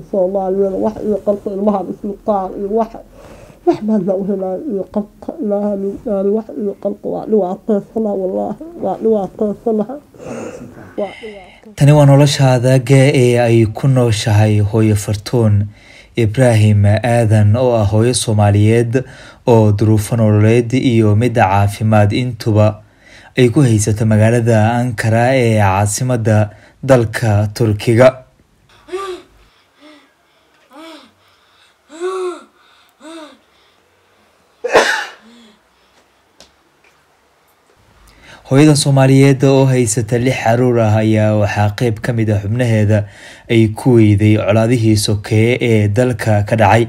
soomaaliyeed wax iyo qalka ilmahan isluqaan iyo wax wax baadna u helaayo iyo qalka ilaahan yaani wax iyo qalka waa dhibaataysana wallaahi waa dhibaataysanaha waa dhibaata tani waa noloshaadaga ee ay ku nooshahay hooyo fartuun ibraahim aadan oo ah hooyo soomaaliyeed oo duruufo nololeed iyo midda caafimaad intuba ay ku haysato magaalada ankara ee caasimadda dalka turkiga hooyadan soomaaliyeed oo haysata lix caruur ah ayaa waxaa qeyb ka mid ah xubnaheeda ay ku weyday colaadihii sokeeye ee dalka ka dhacay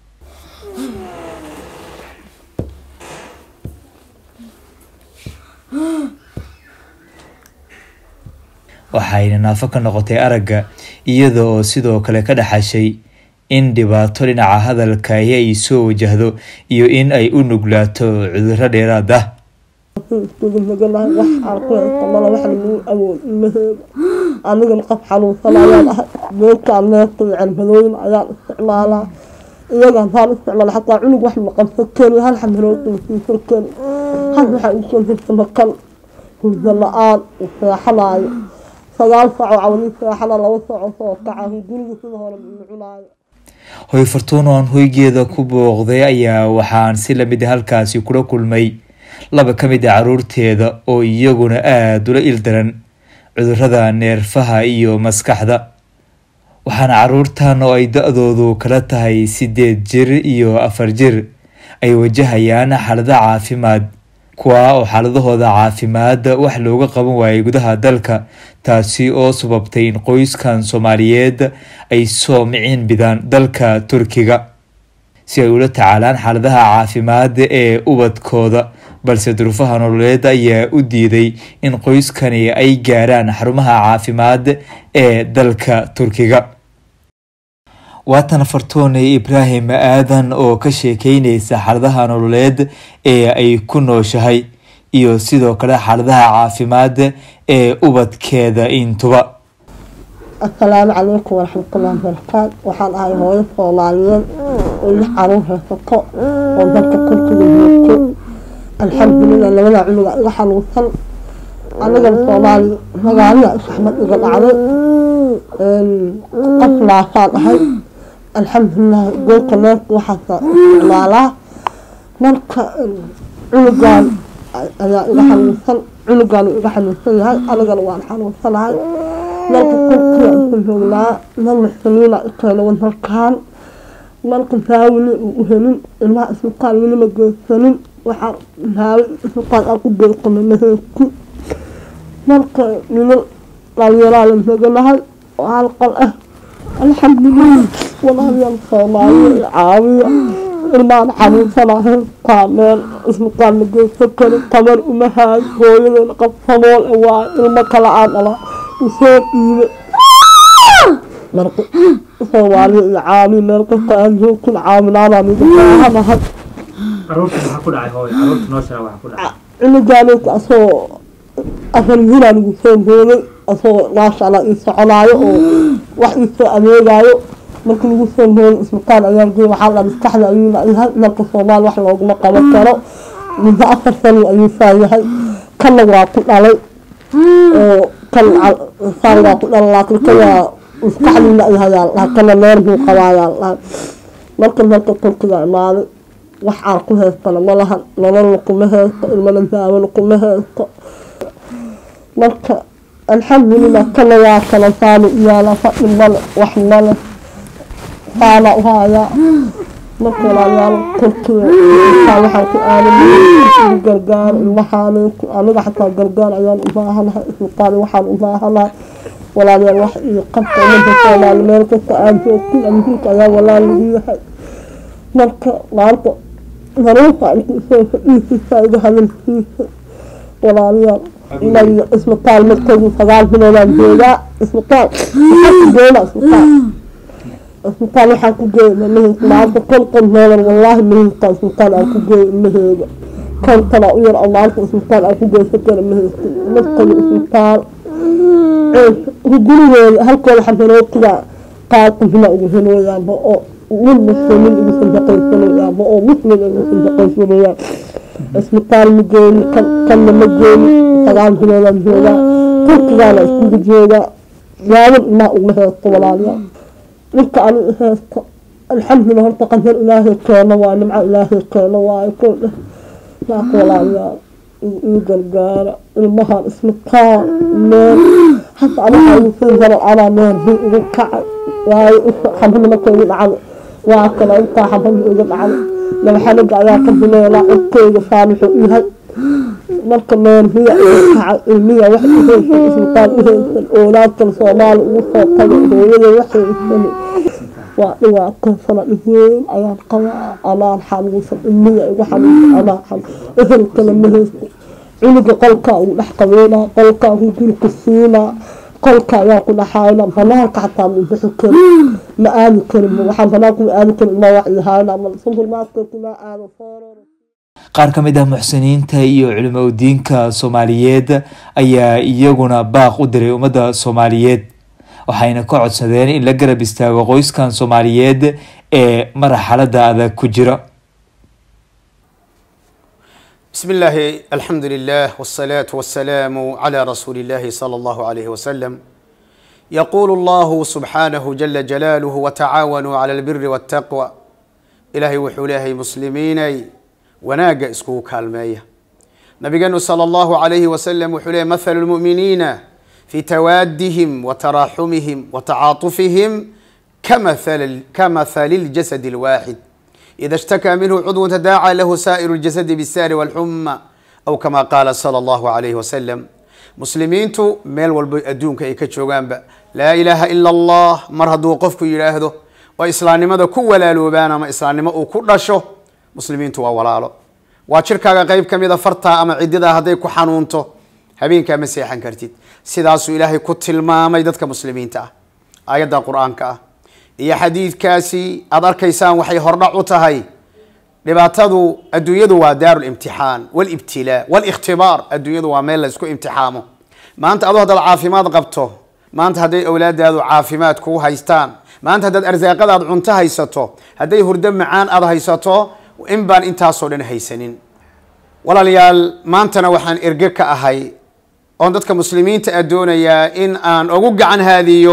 waxayna naafo ka noqotay aragga iyada oo sidoo kale ka dhaxashay in dhibaato dhinaca hadalka ay ay soo wajahdo iyo in ay u nuglaato cudurro dheeraad ah iskugu naganahay wax aan ku haysto mala wax lagu awood ilmaheeda anigana qof xanuunsan ayaan ahay beedkaan neefta iyo cirmadooyin ayaan isticmaalaa iyagaan taan isticmaala xataa cunug wax ma qabsan kari hal xamiroodka masiisan kari had waxaa usoo hirta makan hurda la-aan seexanaayo sagaal saac oo cawani seexana laba saaco soo kaca guriga sida hore ma cunaayo hooyo fartuun oo aan hoygeeda ku booqday ayaa waxaan si lamid ah halkaasi kula kulmay laba ka mid a caruurteeda oo iyaguna aada ula ildaran cudurada neerfaha iyo maskaxda waxaana caruurtan oo ay da-doodu kala tahay sideed jir iyo afar jir ay wajahayaan xaalado caafimaad kuwa oo xaaladahooda caafimaad wax looga qaban waayay gudaha dalka taasi oo sababtay in qoyskan soomaaliyeed ay soo miciin bidaan dalka turkiga si ay ula tacaalaan xaaladaha caafimaad ee ubadkooda balse duruufaha nololeed ayaa u diiday in qoyskani ay gaaraan xarumaha caafimaad ee dalka turkiga waatan fartuune ibraahim aadan oo ka sheekeyneysa xaaladaha nololeed ee ay ku nooshahay iyo sidoo kale xaaladaha caafimaad ee ubadkeeda intuba assalaamu calaykum waraxmatullahi wabarakaatu waxaan ahay hooyo soomaaliyeed oo lix caruur haysato oo dalka turkiga joogto alxamdulilah labadaa cunuga iga xanuunsan anigana soomaali magaalada isxmad iga dhacday qof naafaan ahay alxamdulilah goolka neefka waxaasa isticmaalaa marka cunugan ayaa iga xanuunsan cunugan iga xanuunsan yahay anigana waan xanuunsanahay marka turkiga iska joognaa marna saliina ikeena wadalkan marka daawili u helin ilmaha isbitaal weli ma geysanin waxaa daawo isbitaal aan ku geysana maheedku marka niman dhalinyaraa la naganahay oo hal qol ah alxamdulilah walaalyaal soomaaliya caawiya ilmaan xanuunsanahay kaameel isbitaal ma geysan karin tabar uma haayo hooyadeena qof sabool waa ilmo kala aan dhala usoo dhiibe marka soomaaliya iyo caawi meel kasta aan joogtin caawinaanaa miga baahanahay caruurta maxaa ku dhacay hooyo caruurta noo sheega waxa ku dhacay cunugaaneyka asagoo afar wiilaa lagu soo booday asagoo maasha allah ii soconaayo oo wax ii soo adeegaayo marka lagu soo booday isbitaal ayaan geey waxaa la maskaxda ayuu yahay dalka soomaali wax looguma qaban karo muddo afar sano ayuu saa yahay kanna waa ku dhalay oo kan saan waa ku dhalay laakiin kan waa maskaxdiina ayayaa kana neer buu qabaayaa marka dalka turkiga imaaday wax aan ku haystana ma lahan nololna kuma haysto ilmana daawona kuma haysto marka alxamdulilah kana waa kala saani iyaala fadhi male wax male saana u haayaa marka walaalyaal turkiga intaa waxaan ku aaday gargaar ilmahaaninku aniga xataa gargaar ayaan u baahanahay isbitaal waxaan u baahanahay walaalyaal wax iyo qabta umada soomaali meel kasta aan joogtin amhiilka ayaa walaal lagu yahay marka maanta daruufa intuu soo fadhiisiisa iga hadalkiisa walaalayaal inayo isbitaal markaygu sagaal biloodaan joogaa isbitaal waxaan ku geena isbitaal isbitaal waxaan ku geena maheysa maanta konton doolar wallaahi maheysta isbitaal aan ku geeyo ilmaheeda kontona u yar oo maanta isbitaal aan ku geysan kara maheysta markayo isbitaal gurigeeda halkooda xamarootiga qaar qufna ugu helooyaanba oo nin muslimin ugu sadaqaysanayaanba oo muslim ugu sadaqaysanayaan isbitaal ma geeni kanna ma geeni sagaal biloodan joogaa turkigaana iskugu joogaa gaabin ilmaa uguma heesto walaalayaal ninka ani heesto alxamdulillah horta qadar ilaahay keeno waa nimco ilaahay keeno waayo koo dheh saas walaalayaal ii gargaara ilmahan isbitaal meel hata anaha ugu soo jaro anaa meel ri ugu kacay waayo xabadna marka igu dhacdo waa kale intaa xabadna iga dhacday laba xanaga ayaa ka bileelaa codkeyga saan wuxuu yahay marka meel riya iga kacay ilmiya wax uheysan isbitaal uheysan oolaadkan soomaali ugu soo tagay hooyada waxaysani waa dhibaataysana dhiweyn ayaan qabaa anaan xanuunsan ilmiya igu xanuunsan anaa xanuun ehelkana ma haysto cunuga qolkaa ugu dhex qabeynaa qolkaa ku gurika siinaa qolka ayaa ku dhaxayna banaanka xataa ma bixi karin ma aadi karin waxaan banaanka ma aadi karin ma wacyihaayna ma sunfurmaaskeekunaa aado foororo qaar ka mid ah muxsiniinta iyo culimo udiinka soomaaliyeed ayaa iyaguna baaq u diray ummadda soomaaliyeed waxayna ka codsadeen in la garab istaago qoyskan soomaaliyeed ee marxalada adag ku jira بسم الله الحمد لله والصلاة والسلام على رسول الله صلى الله عليه وسلم يقول الله سبحانه جل جلاله وتعاونوا على البر والتقوى إلهي وحولاه مسلمين وناق اسكو كالمية نبينا صلى الله عليه وسلم وحولاه مثل المؤمنين في توادهم وتراحمهم وتعاطفهم كمثل كمثل الجسد الواحد إذا اشتكى منه عضو تداعى له سائر الجسد بالسار والحمى أو كما قال صلى الله عليه وسلم مسلمينتو ميل والبو أدونك إيكا جوغانبا لا إله إلا الله مرهدو قفكو يلاهدو وإسلام ماذا كو ولا لوبانا ما إسلام ما أكو رشو مسلمينتو وولالو وشركا قيب كميدا فرطا أما عددا هدي كو حانونتو هبينكا مسيحا كرتيد سيداسو إلهي كو تلمامي دادك مسلمين تا آيات القرآن كا iyo xadiidkaasi aada arkaysaan waxay hordhac u tahay dhibaatadu adduunyadu waa daaru limtixaan walibtilaa walikhtibaar adduunyadu waa meel la isku imtixaamo maanta adoo haddaad caafimaad qabto maanta hadday awlaadaadu caafimaad kuu haystaan maanta haddaad arsaaqadaad cunto haysato hadday hurdo macaan aada haysato in baan intaasoo dhan haysanin walaalayaal maantana waxaan erge ka ahay oon dadka muslimiinta a doonayaa in aan ugu gacan haadiyo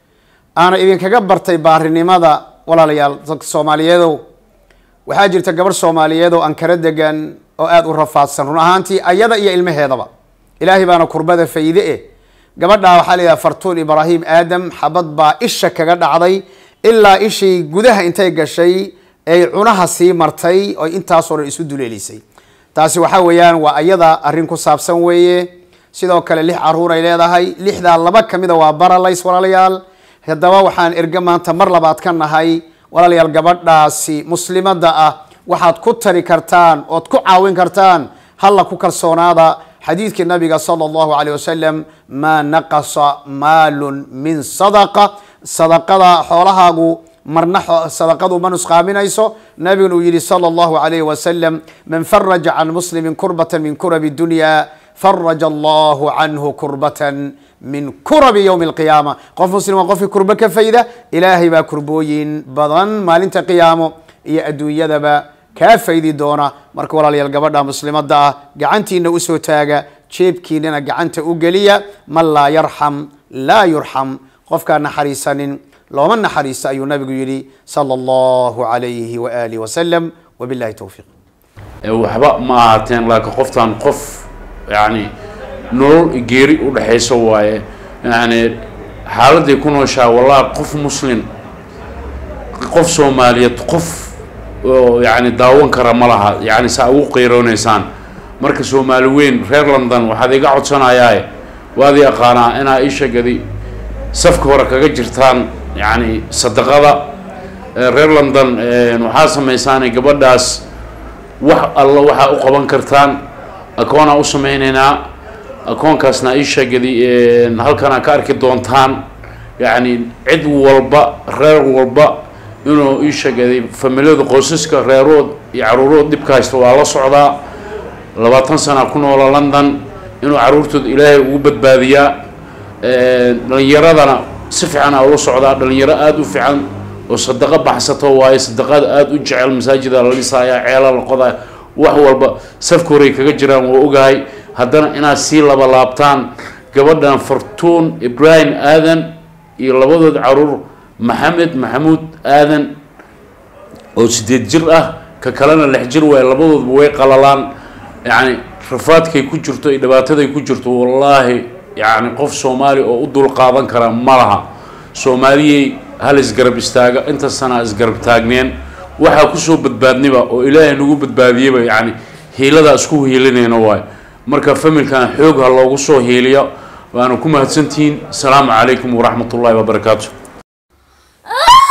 aana idinkaga bartay baarinimada walaalayaal dadka soomaaliyeedow waxaa jirta gabarh soomaaliyeed oo ankara degan oo aada u rafaadsan run ahaantii ayada iyo ilmaheedaba ilaahay baana kurbada fayde e gabadhaa waxaa la yidhaha fartuun ibraahim aadam xabad baa isha kaga dhacday ilaa ishii gudaha intay gashay ay cunaha sii martay oo intaasoo dhan isu duleelisay taasi waxaa weeyaan waa ayada arrin ku saabsan weeye sidoo kale lix caruur ay leedahay lixdaa laba kamida waa baralays walaalayaal haddaba waxaan erge maanta mar labaad ka nahay walaalayaal gabadhaasi muslimadda ah waxaad ku tari kartaan ood ku caawin kartaan halla ku kalsoonaada xadiidkii nabiga sala allahu alayh wasalam maa naqasa maalun min sadaqa sadaqada xoolahaagu marna sadaqadu ma nusqaaminayso nabiguna uu yihi sala allahu alayh wasalam man faraja can muslimin kurbata min kurabi dunya faraja allahu canhu kurbatan min kurabi ywmi alqiyaama qof muslim waa qofkii kurbo ka fayda ilaahay baa kurbooyin badan maalinta qiyaamo iyo adduunyadaba kaa faydi doona marka walaalayaal gabadha muslimadda ah gacantiina usoo taaga jeebkiinana gacanta u geliya man laa yarxam laa yurxam qofkaan naxariisanin looma naxariista ayuu nabigu yihi sala allahu alayhi waalihi wasalam wabillahi towfiiq waxba ma ahaateen laakiin qoftaan qof yani nolol geeri u dhexayso waaye yani xaaladday ku nooshaa wallahi qof muslim qof soomaaliyeed qof oo yani daawan kara ma laha yani saa ugu qeyrooneysaan marka soomaali weyn reer london waxaad iga codsanayaae waad i aqaanaa inaa ishagadi safka hore kaga jirtaan yani sadaqada reer london waxaa samaysaanay gabadhaas wax alla waxaa u qaban kartaan akoonaa u sameyneynaa akoonkaasna ishagadi halkanaa ka arki doontaan yacni cid walba reer walba inuu ishagaday familiyada qoysaska reerood iyo caruurood dhibka haysta waa la socdaa labaatan sana ku noola london inuu caruurtooda ilaahay ugu badbaadiyaa dhalinyaradana si fiican aa ula socdaa dhalinyaro aada u fiican oo sadaqo baxsato waaye sadaqada aada u jecel masaajida la dhisaaya ceela la qodaya wax walba safka horey kaga jiraan waa ogahay haddana inaad sii laba laabtaan gabadhan fartuun ibraahim aadan iyo labadood caruur maxamed maxamuud aadan oo sideed jir ah ka kalena lix jir waaye labadoodba way qalalaan yacni rafaadkay ku jirto iyo dhibaataday ku jirto wallaahi yacni qof soomaali oo u dul qaadan kara ma laha soomaaliyey hal isgarab istaaga inta sanaa isgarab taagneen waxaa kusoo badbaadniba oo ilaahay nagu badbaadiyeyba yacni hiiladaa isku hiilinayna waayo marka familkan xoog ha loogu soo hiiliyo waana ku mahadsantihiin asalaamu calaykum waraxmat ullahi wabarakaatu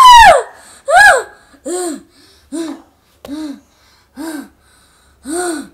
Ah!